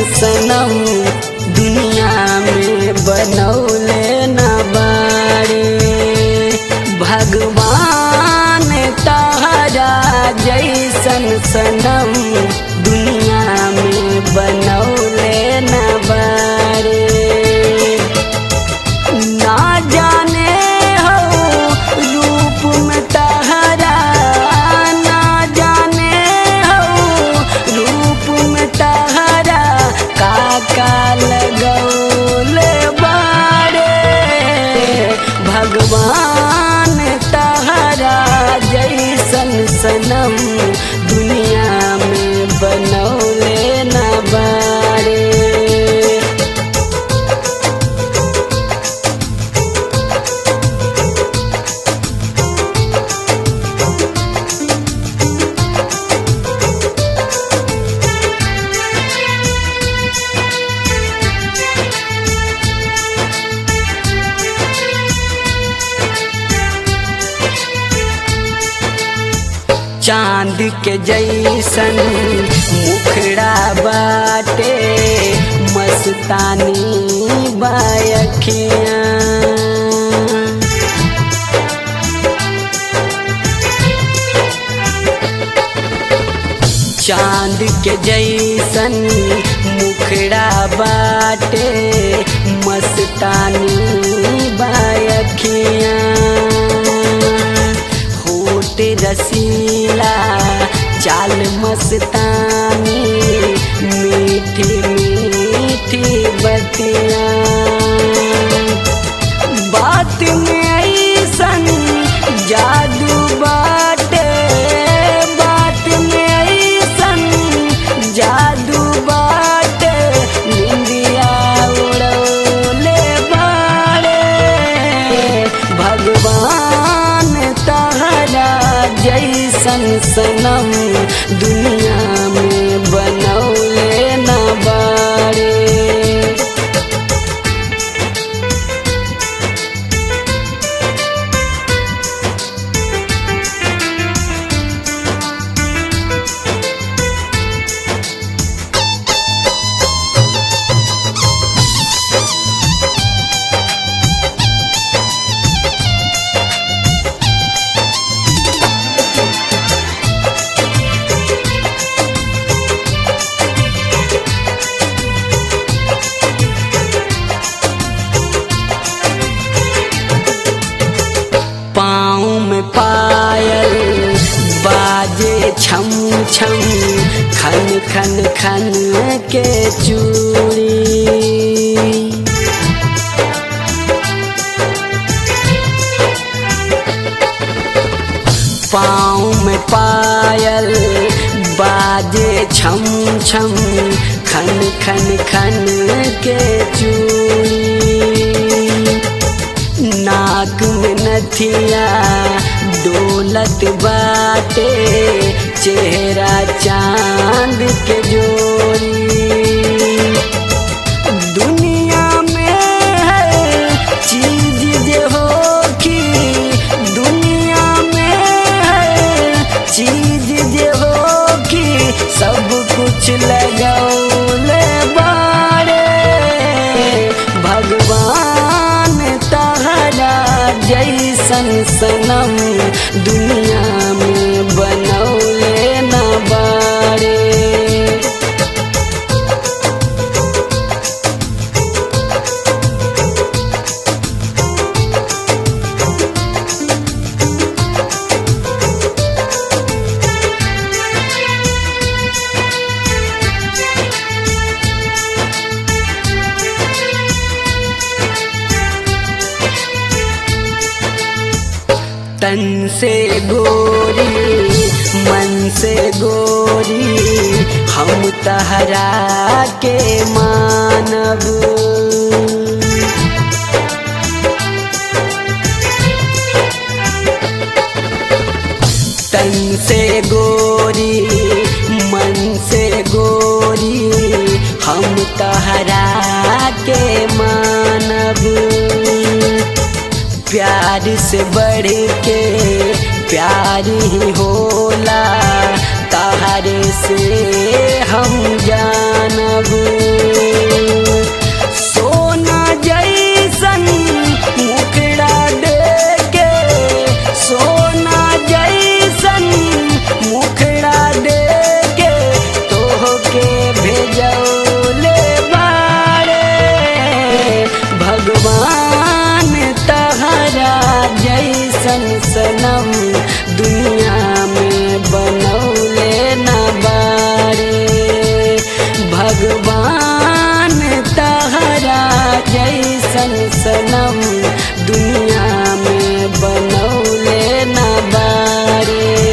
सनम दुनिया में बनौले न बाड़े भगवान तहरा जैसन सनम दुनिया में बनौले न बाड़े ना जाने हो रूप में तहरा ना जाने हो रूप में तहरा काका लगौले बाड़े भगवान तहरा जैसन सनम दुनिया में बनौले न बाड़े चांद के जैसन मुखड़ा बाटे मस्तानी बायखिया चांद के जैसन मुखड़ा बाटे मस्तानी बायखिया होट रसीला चाल मस्तानी मीठी मीठी बतिया बात में ऐसन जादू बाटे बात में ऐसन जादू बाटे निंदिया उड़ौले बाड़े भगवान तहरा जैसन सनम दुनिया में बनौले न बाड़े पाँव में पायल बाजे छम छम खन खन खन के चूड़ी पाँव में पायल बाजे छम छम खन खन खन के चूड़ी नाक में नथिया डोलत बाटे चेहरा चांद के जोड़ी दुनिया में है चीज जे हो की दुनिया में है चीज जे हो की सब कुछ लगौले बाड़े भगवान तहरा जैसन सनम दुनिया में बनौले न बाड़े तन से गोरी मन से गोरी हम तहरा के मानब तन से गोरी मन से गोरी हम तहरा के मानब प्यार से बढ़ के प्यार ही होला तारे से हम जानब सोना जैसन मुखड़ा देके सोना जैसन मुखड़ा देके तोहके भेजौले बारे भगवान तहरा जैसन सनम दुनिया में बनौले न बारे भगवान तहरा जैसन सनम दुनिया में बनौले न बारे